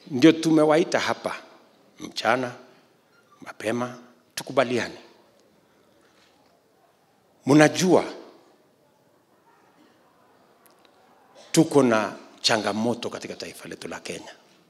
Ndio tumewaita hapa mchana mapema, tukubaliane. Mnajua tuko na changamoto katika taifa letu la Kenya.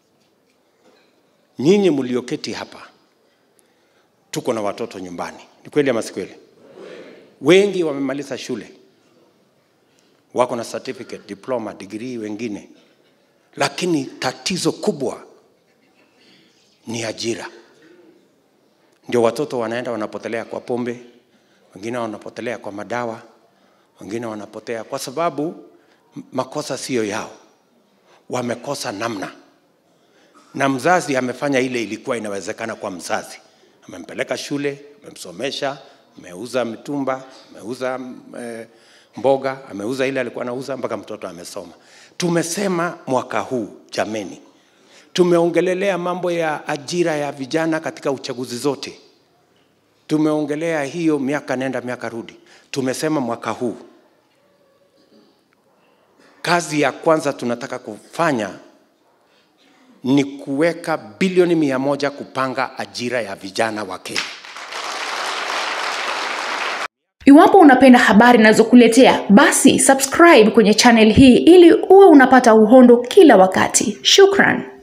Nyinyi mlioketi hapa, tuko na watoto nyumbani, ni kweli ama si kweli? Wengi wamemaliza shule, wako na certificate, diploma, degree wengine, lakini tatizo kubwa ni ajira. Ndio watoto wanaenda wanapotelea kwa pombe, wengine wanapotelea kwa madawa, wengine wanapotea kwa sababu makosa siyo yao, wamekosa namna, na mzazi amefanya ile ilikuwa inawezekana kwa mzazi, amempeleka shule, amemsomesha, ameuza mitumba, ameuza eh, mboga, ameuza ile alikuwa anauza mpaka mtoto amesoma. Tumesema mwaka huu jameni, tumeongelelea mambo ya ajira ya vijana katika uchaguzi zote, tumeongelea hiyo miaka nenda miaka rudi. Tumesema mwaka huu kazi ya kwanza tunataka kufanya ni kuweka bilioni mia moja kupanga ajira ya vijana wa Kenya. Iwapo unapenda habari ninazokuletea basi subscribe kwenye channel hii ili uwe unapata uhondo kila wakati. Shukran.